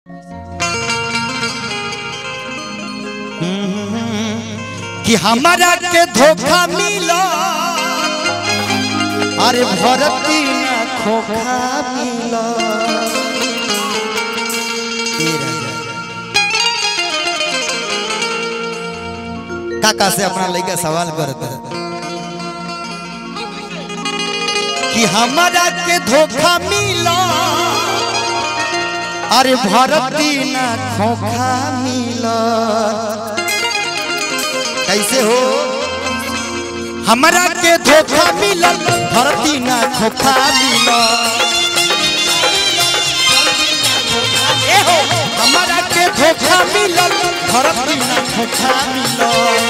कि हमारा के धोखा मिला अरे भरती ना खोखा मिला ए राजा। काका से अपना लड़का सवाल करता कि हमारा के धोखा मिला अरे भरती ना खोखा मिला कैसे हो हमरा के धोखा मिलल भरती ना धोखा मिलल ए हो हमरा के धोखा मिलल भरती ना धोखा मिलल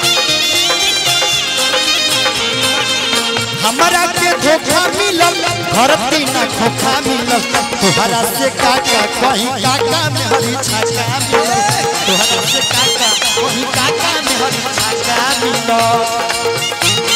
हमरा के धोखा मिलल भरती ना धोखा मिलल तोहरा से काका कहीं काका में हरी छाका मिलल तोहरा से काका कहीं काका में हरी छाका मिलल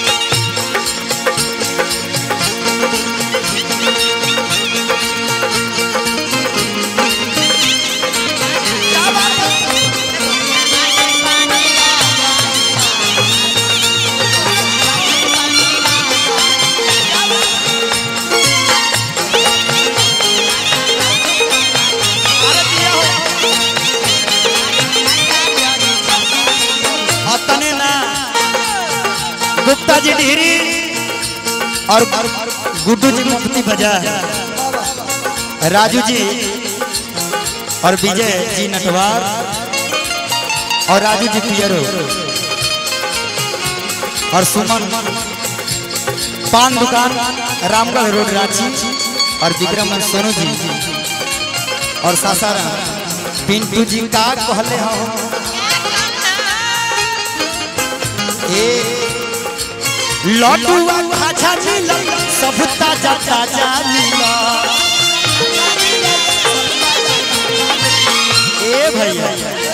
और तने ना गुप्ता जी डिहरी और गुड्डू जी मुफ्ती बजा राजू जी और विजय जी नटवार और राजू जी पियरो और सुमन पान दुकान रामगढ़ रोड रांची और विक्रम सोनू जी और सासाराम पिंटू जी का कहले हो लड्डुआ खाजा मिला सब ताजा ताजा मिला ए भैया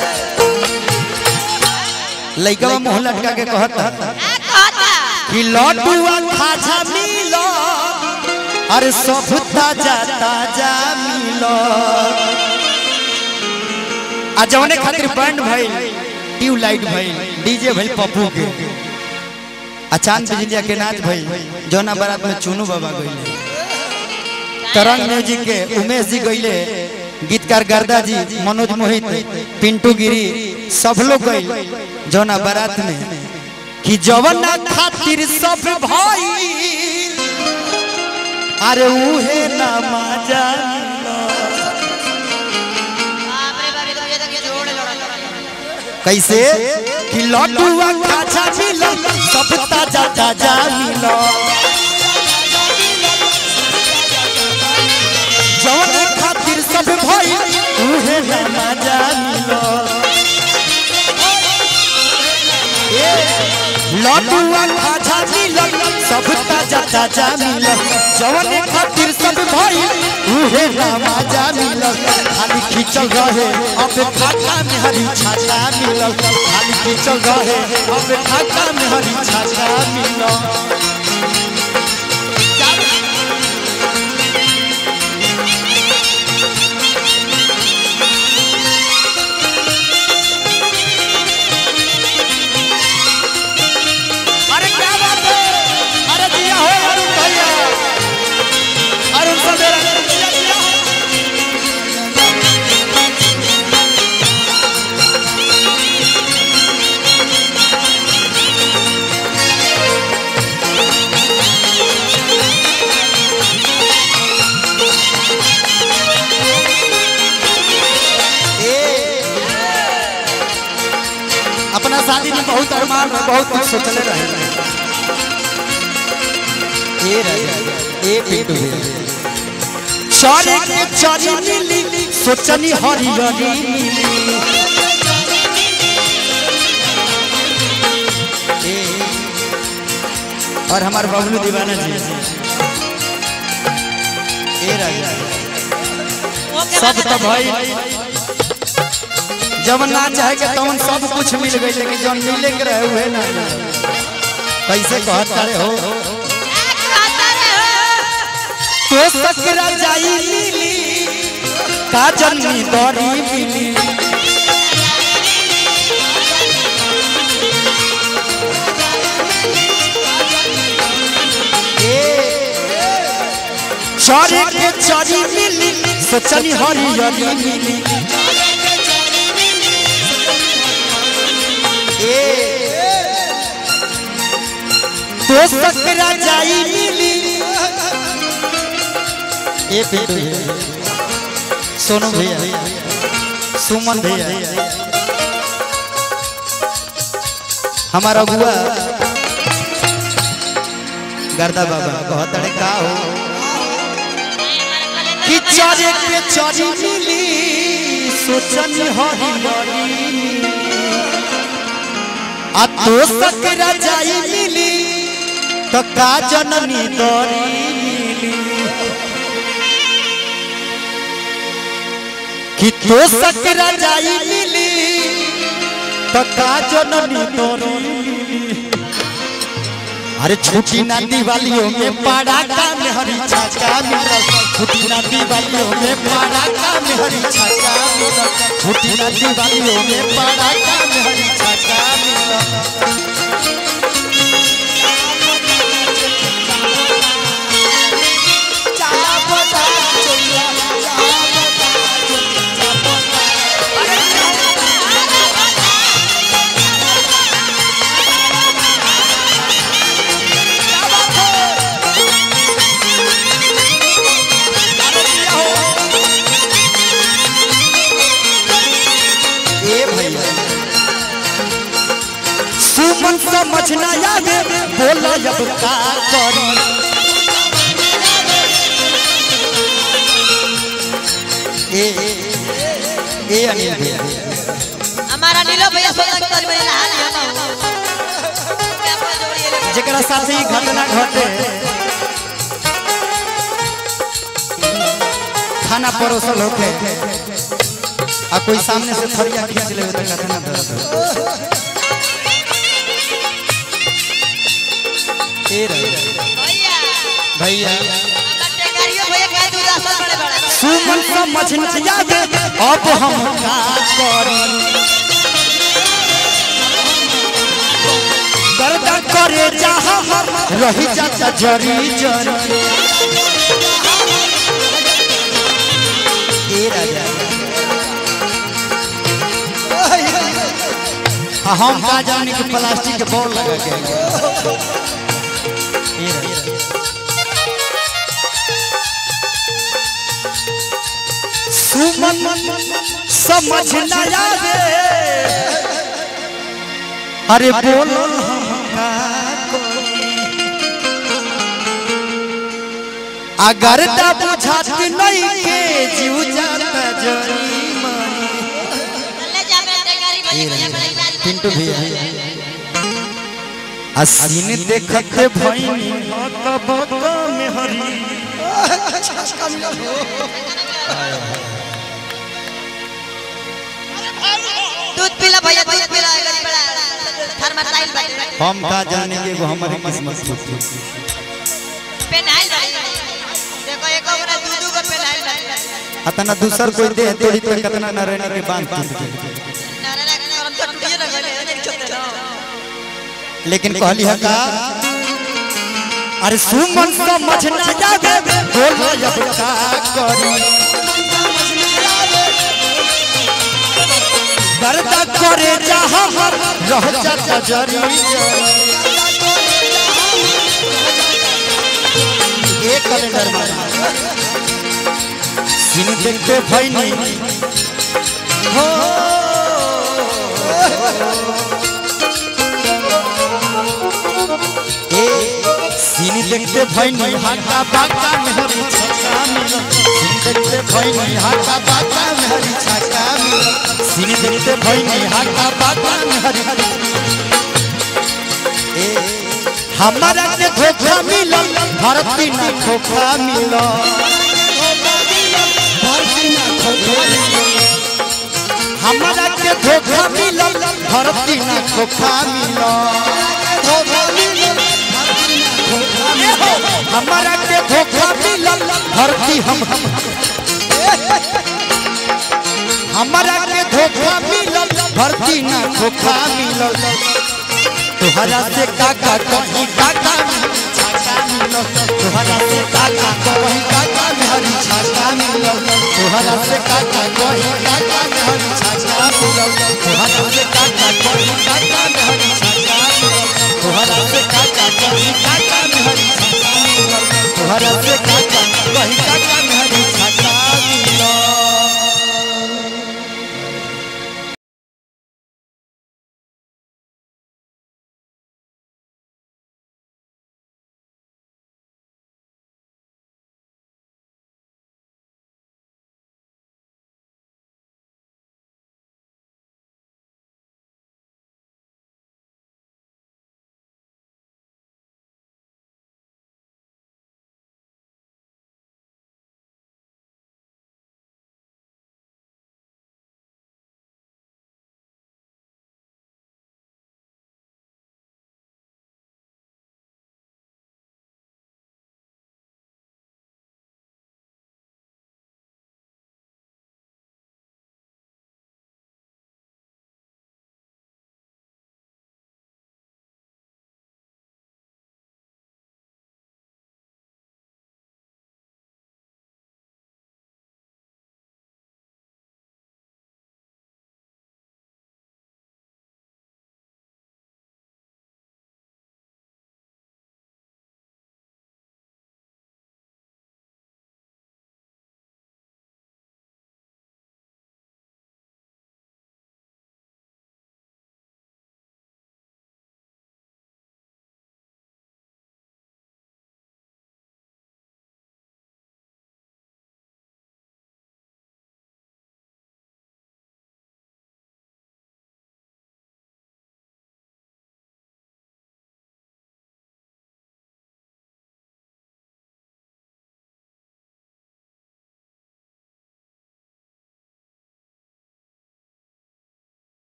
लइका मुंह लटका के कहत कि लड्डुआ खाजा मिला अरे सब ताजा ताजा मिला आ जवने खातिर बैंड भइल ट्यूबलाइट भइल डीजे भइल पप्पू के अचानक बिजलिया के नाच भइल जौना बारात में चुनू बाबा गइले तरंग म्यूजिक के उमेश जी गइले गीतकार गर्दा जी मनोज मोहित पिंटू गिरी सब लोग गइल जौना बारात में कि जवन खातिर सब भाई अरे उहे ना माजा कैसे कि लड्डुआ खाजा मिला सब ताजा ताजा मिला जवन खातिर सब भाई उहे ना मजा मिला ए, लड्डुआ खाजा मिला सब ताजा ताजा मिला जवन खातिर सब भाई उहे ना मजा मिला खाली खींचल रहे अब खाका में हरी छाछा मिला खाली खींचल रहे अब खाका में हरी छाछा मिला अरे क्या बात है अरे दिया हो अरुण भैया अरुण सवेरा दिया दिया हो। ए, अपना शादी में बहुत अरमान रहे बहुत कुछ सोचले रहे ए राजा ए पिंटू चले के चली मिली सोचनी हरियरी मिली ए, और हमारे बबलू दीवाना जी ए राजा सब तो भाई जब ना चाहे के तवन सब कुछ मिल गई लेकिन जौन मिले के रहे हुए ना कैसे कहत करे हो तो सकरा जाई मिली काजल नी दरी मिली चरे के चरी मिली सोचनी हरियरी मिली तो सकरा जाई मिली ए पिंटू भैया सोनू भैया सुमन भैया हमारा बुआ गर्दा बाबा बहुत अड़े का हो कि चरे के चरी मिली सोचनी हरी हरी आ तो सकरा जाई मिली तो का जननी दरी मिली कि तो सकरा जाई मिली तो का जननी दरी मिली अरे छुट्टी ना दिवालियों में पाड़ा का में हरी छाका मिला छुट्टी ना दिवालियों में पाड़ा का में हरी छाका मिला छुट्टी ना दिवालियों में पाड़ा का में हरी छाका मिला ए भैया सुमन समझ ना आवे बोला अब का करी ए ए अनिल भैया हमारा नीलो भैया सोचा कि तोरी बड़ी हाल है ना क्या बोल जोड़ी ये लोग। जेकरा साथे ही घटना घटे खाना परोसल होके आ कोई सामने से थरिया खींच ले तो कतना दर्द हो ए रे भैया भैया हमारा टेंगारियो भैया कहे तू रास्ता बड़े बड़े सुमन समझ न आवे अब हम का करी दर्द करे जहाँ हम रही जाता जरी जरी ए राजा आ, हम का जाने कि प्लास्टिक के बॉल लगा के आएंगे। ए राजा सुमन समझ न आवे अरे बोलो हम का करी? अगर ता बुझाती नहीं के जीव जाता जरी मरी ले जा मैं टेंगारी भैया भैया बड़ा इलाज पिंटू भैया असीन देखते भैनी तब में हरी दूध पीला भैया दूध पीला है गरीब बड़ा थर्मासाइल बाटे हम का जाने के वो हमारी किस्मत थी पेनाइल बाटे देखो एक ओकरा दू दू को पेनाइल बाटे अतना दूसर कोई दे तोड़ी तो कितना न रहने के बांध टूट गई नारा ना हम तो टूटिए ना गले नहीं चलते ना लेकिन कहली है का अरे सुमन समझ न जावे बोलो अब का करी दर्द करे जहाँ हम रह जाता जरी एक कैलेंडर में सीन देखते भैनी हो ए सीन देखते भैनी हाका बाका में हरी छक्का मिला सीन देखते भैनी हाका बाका में हरी छक्का मिला सीन देखते भैनी हाका बाका में हरी ए हमारा के धोखा मिला भारती ना धोखा मिला भारती ना धोखा मिला हमारा के धोखा मिला भारती ना धोखा मिला हमारा के धोखा मिला भर्ती हम हम हमारा के धोखा मिलल भर्ती ना धोखा मिलल तोहरा से काका कहीं काका छाका मिलल तोहरा से काका कहीं काका हरी छाका मिलल तोहरा से काका कहीं काका हरी छाका मिलल तोहरा से काका कहीं काका हरी छाका मिलल तोहरा से काका कहीं काका